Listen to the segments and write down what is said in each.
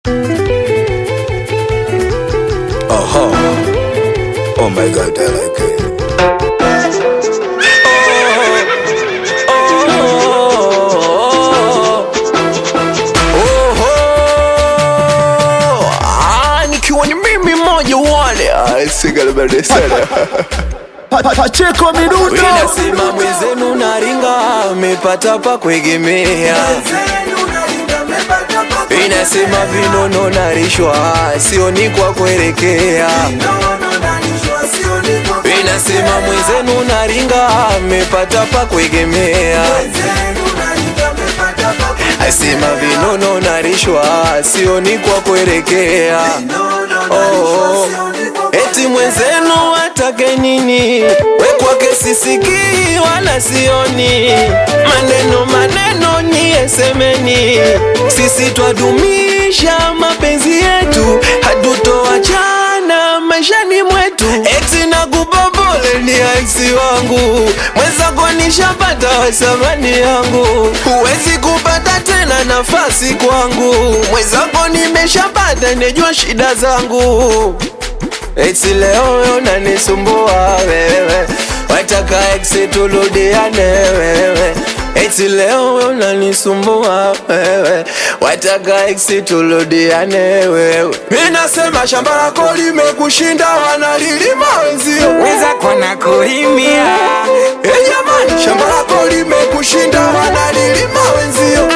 Uh-huh. Oh my god, I like it. Oho, ah, nikiwa ni mimi mmoja wale Ah, sigaliberde sana Pa- pa- Pacheko Midundo Inasema mwenzenu naringa amepata pa kuegemea Inasema vinono narishwa sioni kwa kuelekea Inasema mwenzenu naringa amepata pa kuegemea Asema vinono narishwa sioni kwa kuelekea oh. Eti mwenzenu atake nini? We kwake sisikii wala sioni maneno maneno, nyie semeni, sisi twadumisha mapenzi yetu, hatutoachana maishani mwetu. Eti nakupopole ni aisi wangu, mwenzako nishapata wasamani yangu, huwezi kupata tena nafasi kwangu, mwenzako nimeshapata, nejua shida zangu Eti leo wewe unanisumbua wewe, wataka ex turudiane wewe. Eti leo wewe unanisumbua wewe, wataka ex turudiane wewe. Mimi nasema shamba lako limekushinda, wanalilima wenzio. wenzako na kulimia Eh jamani, shamba lako limekushinda, wanalilima wenzio.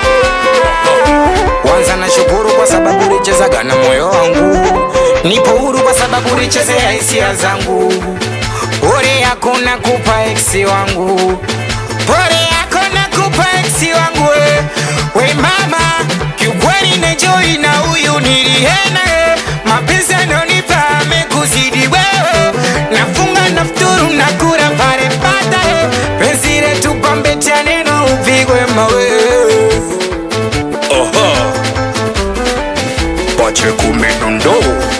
kwanza na shukuru kwa sababu ulichezaga na moyo wangu nipo huru kwa sababu ulichezea hisia zangu pole yako na kupa eksi wangu pole yako na kupa eksi wangu we, we mama kiukweli nejoi na huyu nilihena eh. mapenzi anonipa amekuzidi wewe nafunga nafturu na kura pale pata eh. penzi letu pambetia neno upigwe mawe Oho. Pacheko Midundo.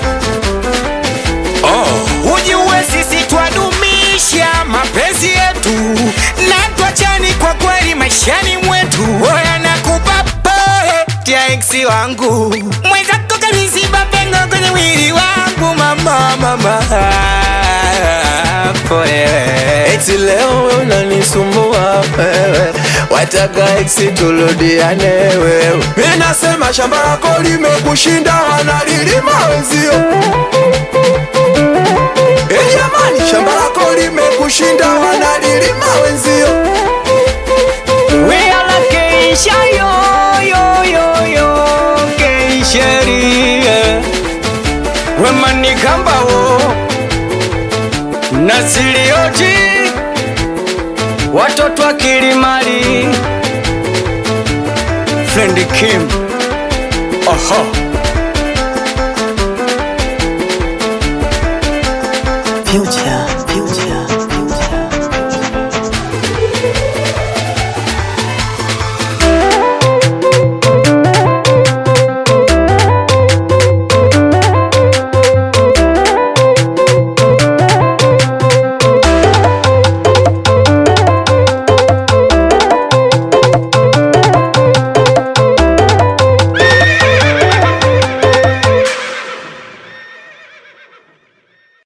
Oh. ujue sisi twadumisha mapenzi yetu na twachani kwa kweli maishani mwetu oya nakupa pole tia eksi wangu mwenzako kabisiba pengo kwenye mwili wangu mama mama pole Eti leo wewe unanisumbua wewe, wataka ex turudiane wewe. Mimi nasema shamba lako limekushinda, wanalilima wenzio. Eh jamani, shamba lako limekushinda, wanalilima wenzio. Wela keisha yo yo yo yo keisherie wemanikambao nasilioji watoto wa kilimali Friend Kim Aha Future